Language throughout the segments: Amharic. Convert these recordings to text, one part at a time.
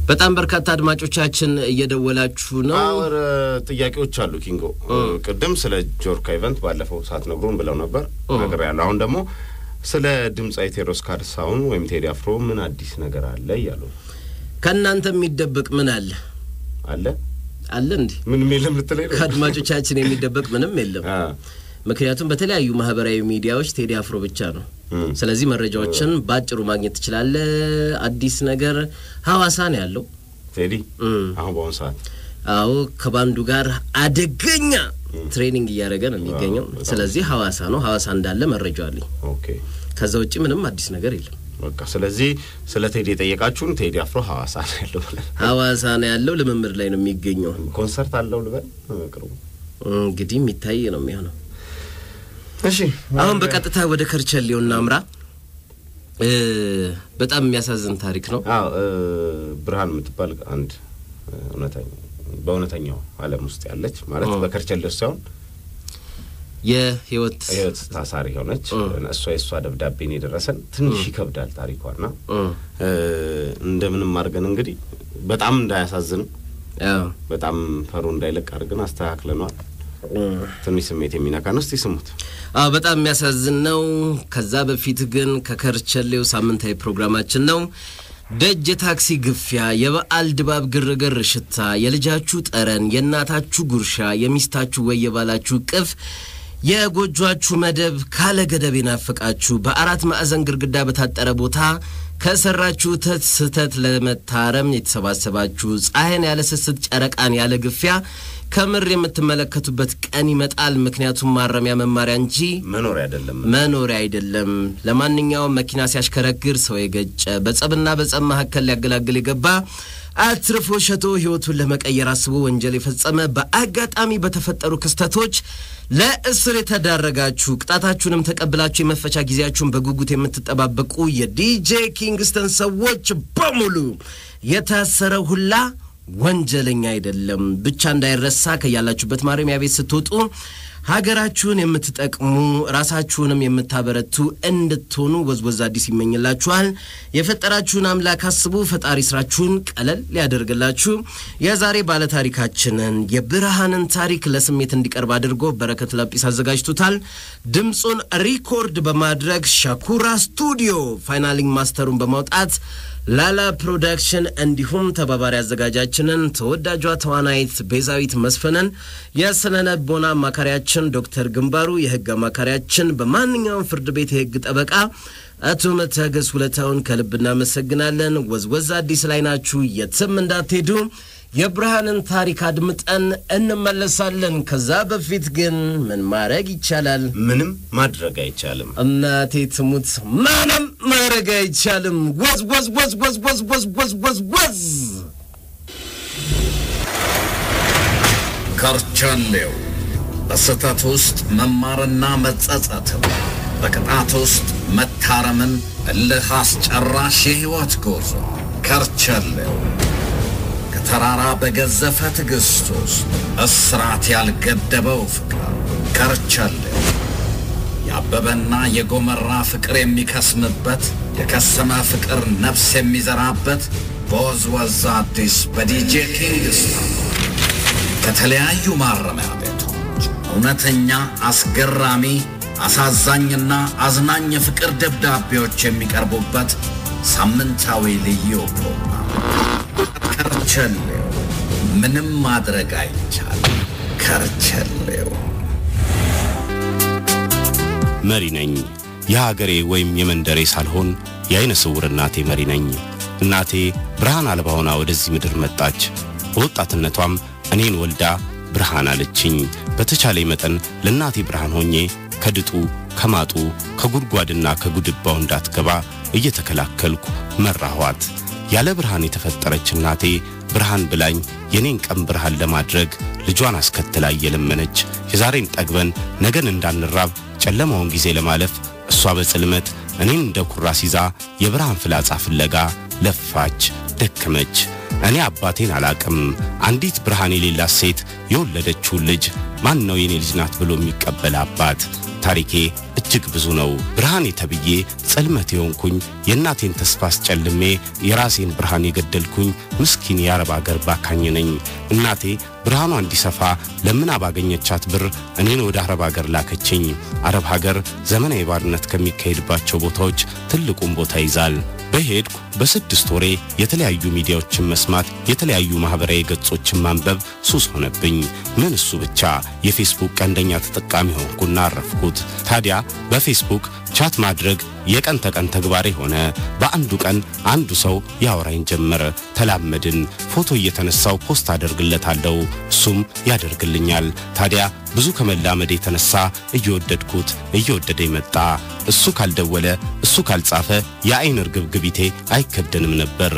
በጣም በርካታ አድማጮቻችን እየደወላችሁ ነው። አወር ጥያቄዎች አሉ። ኪንጎ ቅድም ስለ ጆርካ ኢቨንት ባለፈው ሰዓት ነግሮን ብለው ነበር ነገር ያለው አሁን ደግሞ ስለ ድምፃዊ ቴዎድሮስ ካሳሁን ወይም ቴዲ አፍሮ ምን አዲስ ነገር አለ እያሉ ነው። ከእናንተ የሚደበቅ ምን አለ አለ አለ እንዲህ ምንም የለም ልትለኝ ነው? ከአድማጮቻችን የሚደበቅ ምንም የለም። አ፣ ምክንያቱም በተለያዩ ማህበራዊ ሚዲያዎች ቴዲ አፍሮ ብቻ ነው። እም፣ ስለዚህ መረጃዎችን በአጭሩ ማግኘት ትችላለህ። አዲስ ነገር ሐዋሳ ነው ያለው። ቴዲ እም፣ አሁን በአሁኑ ሰዓት አዎ ከባንዱ ጋር አደገኛ ትሬኒንግ እያደረገ ነው የሚገኘው። ዋው፣ በጣም ስለዚህ ሐዋሳ ነው። ሐዋሳ እንዳለ መረጃ አለኝ። ኦኬ ከዛ ውጭ ምንም አዲስ ነገር የለም። በቃ ስለዚህ ስለ ቴዲ የጠየቃችሁን ቴዲ አፍሮ ሐዋሳ ነው ያለው ብለን ሐዋሳ ነው ያለው። ልምምድ ላይ ነው የሚገኘው። ኮንሰርት አለው ልበል ቅርቡ። እንግዲህ የሚታይ ነው የሚሆነው። እሺ አሁን በቀጥታ ወደ ከርቸሌው እናምራ። እ በጣም የሚያሳዝን ታሪክ ነው። አዎ እ፣ ብርሃን የምትባል አንድ እ፣ እውነተኛ በእውነተኛው ዓለም ውስጥ ያለች ማለት ኦ። በከርቸሌ ውስጥ ሳይሆን የህይወት ህይወት ታሳሪ ሆነች። ኦ። እሷ የእሷ ደብዳቤን የደረሰን ትንሽ ይከብዳል ታሪኳና እ እ፣ እንደምንም አድርገን እንግዲህ በጣም እንዳያሳዝንም አዎ በጣም ፈሩ እንዳይለቅ አድርገን አስተካክለኗል። እ ትንሽ ስሜት የሚነካ ነው። እስቲ ስሙት። አዎ በጣም የሚያሳዝን ነው። ከዛ በፊት ግን ከከርቸሌው ሳምንታዊ ፕሮግራማችን ነው። ደጅ የታክሲ ግፊያ፣ የበዓል ድባብ ግርግር፣ ሽታ፣ የልጃችሁ ጠረን፣ የእናታችሁ ጉርሻ፣ የሚስታችሁ ወይ የባላችሁ ቅፍ፣ የጎጇችሁ መደብ ካለ ገደብ የናፈቃችሁ በአራት ማዕዘን ግድግዳ በታጠረ ቦታ ከሰራችሁት ስህተት ለመታረም የተሰባሰባችሁ ፀሐይን ያለ ስስት ጨረቃን ያለ ግፊያ ከምር የምትመለከቱበት ቀን ይመጣል። ምክንያቱም ማረሚያ መማሪያ እንጂ መኖሪያ አይደለም። መኖሪያ አይደለም። ለማንኛውም መኪና ሲያሽከረክር ሰው የገጨ በጸብና በጸብ መካከል ሊያገላግል የገባ አትርፎ ሸቶ ሕይወቱን ለመቀየር አስቦ ወንጀል የፈጸመ በአጋጣሚ በተፈጠሩ ክስተቶች ለእስር የተዳረጋችሁ ቅጣታችሁንም ተቀብላችሁ የመፈቻ ጊዜያችሁን በጉጉት የምትጠባበቁ የዲጄ ኪንግስተን ሰዎች በሙሉ የታሰረ ሁላ ወንጀለኛ አይደለም። ብቻ እንዳይረሳ ከያላችሁበት ማረሚያ ቤት ስትወጡ ሀገራችሁን የምትጠቅሙ ራሳችሁንም የምታበረቱ እንድትሆኑ ወዝወዝ አዲስ ይመኝላችኋል። የፈጠራችሁን አምላክ አስቡ። ፈጣሪ ስራችሁን ቀለል ሊያደርግላችሁ የዛሬ ባለታሪካችንን የብርሃንን ታሪክ ለስሜት እንዲቀርብ አድርጎ በረከት ላጲስ አዘጋጅቶታል። ድምፁን ሪኮርድ በማድረግ ሻኩራ ስቱዲዮ ፋይናሊንግ ማስተሩን በማውጣት ላላ ፕሮዳክሽን እንዲሁም ተባባሪ አዘጋጃችንን ተወዳጇ ተዋናይት ቤዛዊት መስፍንን የስነ ልቦና አማካሪያችን ዶክተር ግንባሩ የህግ አማካሪያችን በማንኛውም ፍርድ ቤት የህግ ጠበቃ አቶ መታገስ ሁለታውን ከልብ እናመሰግናለን። ወዝወዝ አዲስ ላይ ናችሁ፣ የትም እንዳትሄዱ። የብርሃንን ታሪክ አድምጠን እንመለሳለን። ከዛ በፊት ግን ምን ማድረግ ይቻላል? ምንም ማድረግ አይቻልም። እናቴ ትሙት ምንም ማድረግ አይቻልም። ወዝ ወዝ ወዝ ወዝ ወዝ ወዝ ወዝ ወዝ ወዝ ከርቸሌው በስህተት ውስጥ መማርና መጸጸትን፣ በቅጣት ውስጥ መታረምን፣ እልህ አስጨራሽ የሕይወት ጉዞ ከርቸሌው ከተራራ በገዘፈ ትዕግሥት ውስጥ እስራት ያልገደበው ፍቅር ከርቸሌው ያበበና የጎመራ ፍቅር የሚከስምበት የከሰመ ፍቅር ነፍስ የሚዘራበት በወዝወዝ አዲስ በዲጄ ኪንግስተን ከተለያዩ ማረሚያ ቤቶች እውነተኛ፣ አስገራሚ፣ አሳዛኝና አዝናኝ የፍቅር ደብዳቤዎች የሚቀርቡበት ሳምንታዊ ልዩ ፕሮግራም ከርቸሌው። ምንም ማድረግ አይቻልም። ከርቸሌው መሪ ነኝ። የሀገሬ ወይም የመንደሬ ሳልሆን የአይነ ስውር እናቴ መሪ ነኝ። እናቴ ብርሃን አልባ ሆና ወደዚህ ምድር መጣች። በወጣትነቷም እኔን ወልዳ ብርሃን አለችኝ። በተቻለኝ መጠን ለእናቴ ብርሃን ሆኜ ከድጡ ከማጡ ከጉድጓድና ከጉድባው እንዳትገባ እየተከላከልኩ መራኋት። ያለ ብርሃን የተፈጠረች እናቴ ብርሃን ብላኝ የኔን ቀን ብርሃን ለማድረግ ልጇን አስከትላ እየለመነች የዛሬን ጠግበን ነገን እንዳንራብ ጨለማውን ጊዜ ለማለፍ እሷ በጽልመት እኔን እንደ ኩራስ ይዛ የብርሃን ፍላጻ ፍለጋ ለፋች፣ ደከመች። እኔ አባቴን አላቅም። አንዲት ብርሃን የሌላት ሴት የወለደችውን ልጅ ማን ነው የኔ ልጅ ናት ብሎ የሚቀበል አባት? ታሪኬ እጅግ ብዙ ነው። ብርሃኔ ተብዬ ጸልመት የሆንኩኝ የእናቴን ተስፋ አስጨልሜ የራሴን ብርሃን የገደልኩኝ ምስኪን የአረብ አገር ባካኝ ነኝ። እናቴ ብርሃኗ እንዲሰፋ ለምና ባገኘቻት ብር እኔን ወደ አረብ ሀገር ላከችኝ። አረብ ሀገር ዘመናዊ ባርነት ከሚካሄድባቸው ቦታዎች ትልቁን ቦታ ይዛል። በሄድኩ በስድስት ወሬ የተለያዩ ሚዲያዎችን መስማት፣ የተለያዩ ማህበራዊ ገጾችን ማንበብ ሱስ ሆነብኝ። ምን እሱ ብቻ የፌስቡክ ቀንደኛ ተጠቃሚ ሆንኩና አረፍኩት። ታዲያ በፌስቡክ ቻት ማድረግ የቀን ተቀን ተግባሬ ሆነ። በአንዱ ቀን አንዱ ሰው ያወራኝ ጀመረ። ተላመድን። ፎቶ እየተነሳው ፖስት አደርግለታለሁ፣ እሱም ያደርግልኛል። ታዲያ ብዙ ከመላመድ የተነሳ እየወደድኩት እየወደደ መጣ። እሱ ካልደወለ እሱ ካልጻፈ የአይን እርግብግቢቴ አይከደንም ነበር።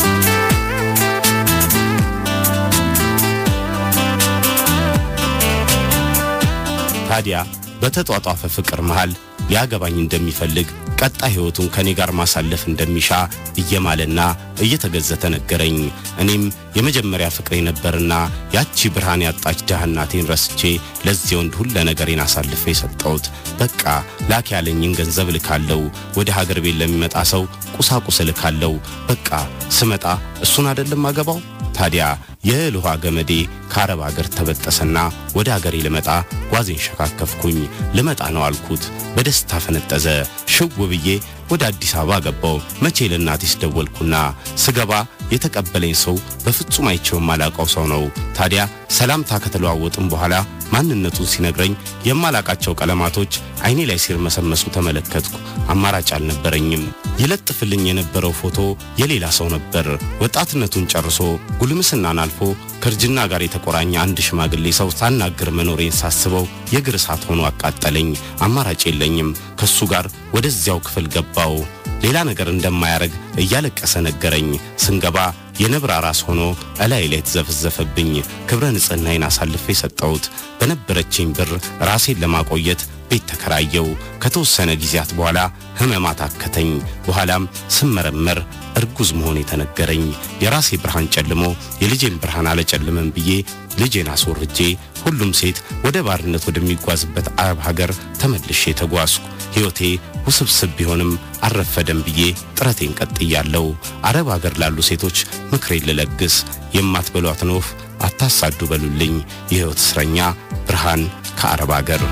ታዲያ በተጧጧፈ ፍቅር መሃል ሊያገባኝ እንደሚፈልግ ቀጣይ ሕይወቱን ከኔ ጋር ማሳለፍ እንደሚሻ እየማለና እየተገዘተ ነገረኝ። እኔም የመጀመሪያ ፍቅሬ ነበርና ያቺ ብርሃን ያጣች ድሃ እናቴን ረስቼ ለዚህ ወንድ ሁለ ነገሬን አሳልፌ የሰጠሁት። በቃ ላክ ያለኝን ገንዘብ እልካለሁ። ወደ ሀገር ቤት ለሚመጣ ሰው ቁሳቁስ እልካለሁ። በቃ ስመጣ እሱን አይደለም አገባው። ታዲያ የእህል ውሃ ገመዴ ከአረብ አገር ተበጠሰና ወደ አገሬ ልመጣ ጓዜን ሸካከፍኩኝ። ልመጣ ነው አልኩት። በደስታ ፈነጠዘ። ሽው ብዬ ወደ አዲስ አበባ ገባው። መቼ ለእናቴስ ደወልኩና ስገባ የተቀበለኝ ሰው በፍጹም አይቼው የማላውቀው ሰው ነው። ታዲያ ሰላምታ ከተለዋወጥም በኋላ ማንነቱን ሲነግረኝ የማላቃቸው ቀለማቶች አይኔ ላይ ሲርመሰመሱ ተመለከትኩ። አማራጭ አልነበረኝም። ይለጥፍልኝ የነበረው ፎቶ የሌላ ሰው ነበር። ወጣትነቱን ጨርሶ ጉልምስናን አልፎ ከእርጅና ጋር የተቆራኘ አንድ ሽማግሌ ሰው ሳናግር መኖሬን ሳስበው የእግር እሳት ሆኖ አቃጠለኝ። አማራጭ የለኝም። ከሱ ጋር ወደዚያው ክፍል ገባው። ሌላ ነገር እንደማያረግ እያለቀሰ ነገረኝ። ስንገባ የነብር ራስ ሆኖ እላይ ላይ ተዘፈዘፈብኝ። ክብረ ንጽሕናዬን አሳልፌ ሰጠሁት። በነበረችኝ ብር ራሴን ለማቆየት ቤት ተከራየው። ከተወሰነ ጊዜያት በኋላ ህመማት አከተኝ። በኋላም ስመረመር እርጉዝ መሆን የተነገረኝ። የራሴ ብርሃን ጨልሞ የልጄን ብርሃን አለጨልመም ብዬ ልጄን አስወርጄ ሁሉም ሴት ወደ ባርነት ወደሚጓዝበት አረብ ሀገር ተመልሼ ተጓዝኩ። ሕይወቴ ውስብስብ ቢሆንም አልረፈደም ብዬ ጥረቴን ቀጥያለሁ። አረብ ሀገር ላሉ ሴቶች ምክሬን ልለግስ፣ የማትበሏትን ወፍ አታሳዱ በሉልኝ። የሕይወት እስረኛ ብርሃን ከአረብ ሀገር።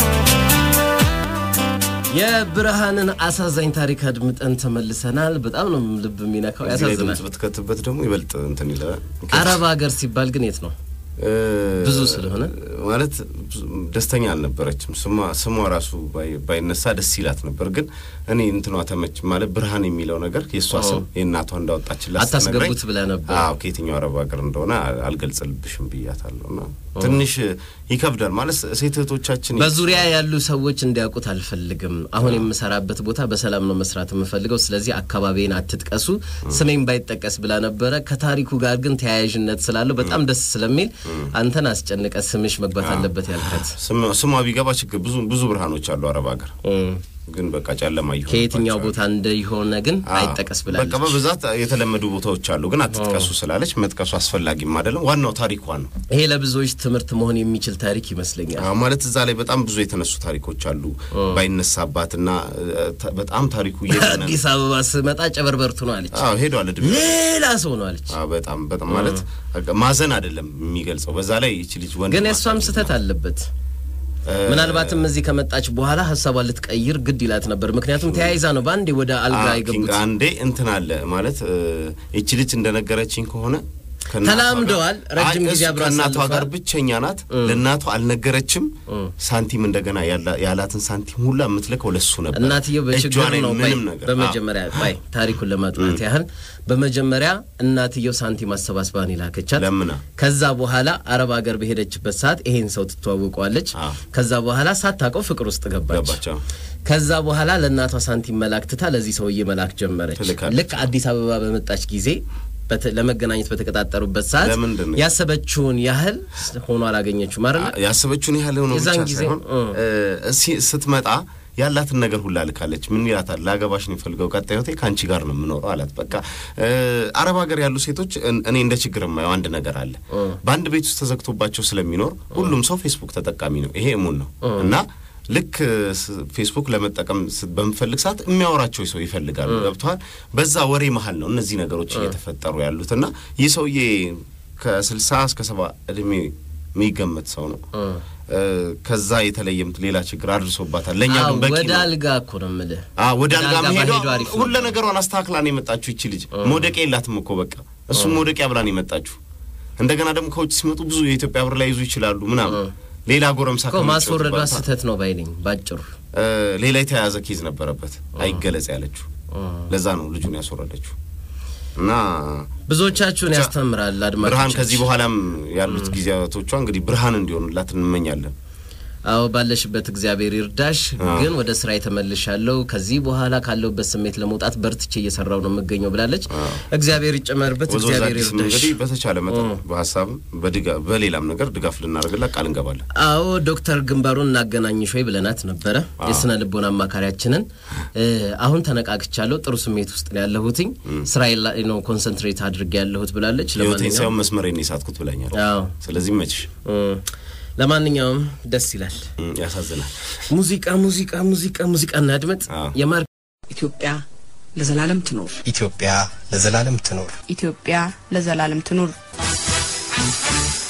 የብርሃንን አሳዛኝ ታሪክ አድምጠን ተመልሰናል። በጣም ነው ልብ የሚነካው፣ እዚህ ላይ ያሳዝናል። ድምፅ ብትከትበት ደግሞ ይበልጥ እንትን ይላል። አረብ ሀገር ሲባል ግን የት ነው? ብዙ ስለሆነ ማለት ደስተኛ አልነበረችም። ስሟ ስሟ ራሱ ባይ- ባይነሳ ደስ ይላት ነበር። ግን እኔ እንትኗ ተመች ማለት ብርሃን የሚለው ነገር የእሷ ስም የእናቷ እንዳወጣችላት አታስገቡት ስትነግረኝ፣ ብለህ ነበር። አዎ ከየትኛው አረብ ሀገር እንደሆነ አል- አልገልጽልብሽም ብያታለሁ። እና ትንሽ ይከብዳል ማለት ሴት እህቶቻችን በዙሪያ ያሉ ሰዎች እንዲያውቁት አልፈልግም። አሁን የምሰራበት ቦታ በሰላም ነው መስራት የምፈልገው፣ ስለዚህ አካባቢን አትጥቀሱ፣ ስሜን ባይጠቀስ ብላ ነበረ። ከታሪኩ ጋር ግን ተያያዥነት ስላለው በጣም ደስ ስለሚል አንተን አስጨንቀ ስምሽ መግባት አለበት ያልከት ስሟ ስሟ ቢገባ ችግር ብዙ ብዙ ብርሃኖች አሉ አረብ ሀገር ግን በቃ ጨለማ ይሆን ከየትኛው ቦታ እንደሆነ ግን አይጠቀስ በቃ ብላለች። በብዛት የተለመዱ ቦታዎች አሉ፣ ግን አትጥቀሱ ስላለች መጥቀሱ አስፈላጊም አይደለም። ዋናው ታሪኳ ነው። ይሄ ለብዙዎች ትምህርት መሆን የሚችል ታሪክ ይመስለኛል። አዎ፣ ማለት እዛ ላይ በጣም ብዙ የተነሱ ታሪኮች አሉ ባይነሳባትና እ፣ ተ- በጣም ታሪኩ እየገነነ አዲስ አበባ ስመጣ ጨበርበርቱ ነው አለች። አዎ ሄዷል እድሜ ሌላ ሰው ነው አለች። አዎ፣ በጣም በጣም ማለት በቃ ማዘን አይደለም የሚገልጸው። በዛ ላይ ይቺ ልጅ ወንድ ግን ማሳደግ የእሷም ስህተት አለበት። ምናልባትም እዚህ ከመጣች በኋላ ሀሳቧን ልትቀይር ግድ ይላት ነበር። ምክንያቱም ተያይዛ ነው በአንዴ ወደ አልጋ አዎ፣ ኪንግ የገቡት። አንዴ እንትን አለ ማለት እ፣ ይቺ ልጅ እንደነገረችኝ ከሆነ ከእናቷ ተላምደዋል። ጋር- ረጅም አይ፣ ጊዜ እሱ አብረው ከእናቷ አሳልፈዋል። ጋር ብቸኛ ናት። ለእናቷ አልነገረችም። ሳንቲም እንደገና ያላ- ያላትን ሳንቲም ሁላ የምትልከው ለሱ ነበር። እናትየው እጇ በችግር ላይ ነው ባይ ምንም ነገር በመጀመሪያ ባይ ታሪኩን ለማጥናት ያህል በመጀመሪያ እናትየው ሳንቲም አሰባስባን ይላከቻት። ለምና ከዛ በኋላ አረብ ሀገር በሄደችበት ሰዓት ይሄን ሰው ትተዋውቀዋለች። አዎ። ከዛ በኋላ ሳታውቀው ፍቅር ውስጥ ገባች። ገባቸው ከዛ በኋላ ለእናቷ ሳንቲም መላክ ትታ ለዚህ ሰውዬ መላክ ጀመረች። ትልካለች። ልክ አዲስ አበባ በመጣች ጊዜ በተ- ለመገናኘት በተቀጣጠሩበት ሰዓት ለምንድን ነው? ያሰበችውን ያህል ሆኖ አላገኘችው ማለት ነው። ያሰበችውን ያህል ሆኖ የዛን ብቻ ጊዜ ሳይሆን እ። እ፣ ሲ- ስትመጣ ያላትን ነገር ሁላ ልካለች። ምን ይላታል? ላገባሽ ነው የፈልገው ቀጣይ ህይወቴ ከአንቺ ጋር ነው የምኖረው አላት። በቃ እ፣ አረብ ሀገር ያሉ ሴቶች እን- እኔ እንደ ችግር የማየው አንድ ነገር አለ። በአንድ ቤት ውስጥ ተዘግቶባቸው ስለሚኖር ሁሉም ሰው ፌስቡክ ተጠቃሚ ነው። ይሄ እሙን ነው እና ልክ ስ- ፌስቡክ ለመጠቀም ስ- በምፈልግ ሰዓት የሚያወራቸው ሰው ይፈልጋሉ። ገብተዋል። በዛ ወሬ መሀል ነው እነዚህ ነገሮች እየተፈጠሩ ያሉት እና ይህ ሰውዬ ከስልሳ እስከ ሰባ እድሜ የሚገመት ሰው ነው። እ፣ ከዛ የተለየም ሌላ ችግር አድርሶባታል። ለእኛ አዎ፣ ግን በቂ ወደ ነው። አልጋ እኮ ነው የምልህ። አ ወደ አልጋ መሄዷ ባሄዱ አሪፍ ሁለ ነበር። ነገሯን አስተካክላ ነው የመጣችሁ። ይቺ ልጅ መውደቂያ የላትም እኮ በቃ እሱም መውደቂያ ብላ ነው የመጣችሁ። እንደገና ደግሞ ከውጭ ሲመጡ ብዙ የኢትዮጵያ ብር ላይ ይዙ ይችላሉ ምናምን ሌላ ጎረምሳ እኮ ከመጫወት ማስወረዷ ባታ- ስህተት ነው ባይነኝ ባጭሩ። እ፣ ሌላ የተያያዘ ኬዝ ነበረበት አይገለጽ ያለችው ለዛ ነው ልጁን ያስወረደችው እና ብዙዎቻችሁን ያስተምራል ብርሃን አድማጮቻችን። ከዚህ በኋላም ያሉት ጊዜያቶቿ እንግዲህ ብርሃን እንዲሆኑላት እንመኛለን። አዎ ባለሽበት እግዚአብሔር ይርዳሽ። ግን ወደ ስራ የተመልሻለሁ። ከዚህ በኋላ ካለሁበት ስሜት ለመውጣት በርትቼ እየሰራው ነው የምገኘው ብላለች። እግዚአብሔር ይጨመርበት፣ ወዞ እግዚአብሔር አዲስም ይርዳሽ። እንግዲህ በተቻለ መጠን በሀሳብም በድጋ- በሌላም ነገር ድጋፍ ልናደርግላት ቃል እንገባለን። አዎ ዶክተር ግንባሩን እናገናኝሽ ወይ ብለናት ነበረ የስነ ልቦና አማካሪያችንን። እ፣ አሁን ተነቃቅቻለሁ፣ ጥሩ ስሜት ውስጥ ነው ያለሁትኝ፣ ስራዬ ላይ ነው ኮንሰንትሬት አድርጌ ያለሁት ብላለች። ህይወቴን ለማንኛውም ሳይሆን መስመሬን የሳትኩት ብላኛል። አዎ ስለዚህ መችሽ እ፣ ለማንኛውም ደስ ይላል። እም፣ ያሳዝናል። ሙዚቃ ሙዚቃ ሙዚቃ ሙዚቃ እናድመጥ። አዎ። የማር ኢትዮጵያ ለዘላለም ትኖር። ኢትዮጵያ ለዘላለም ትኖር። ኢትዮጵያ ለዘላለም ትኑር።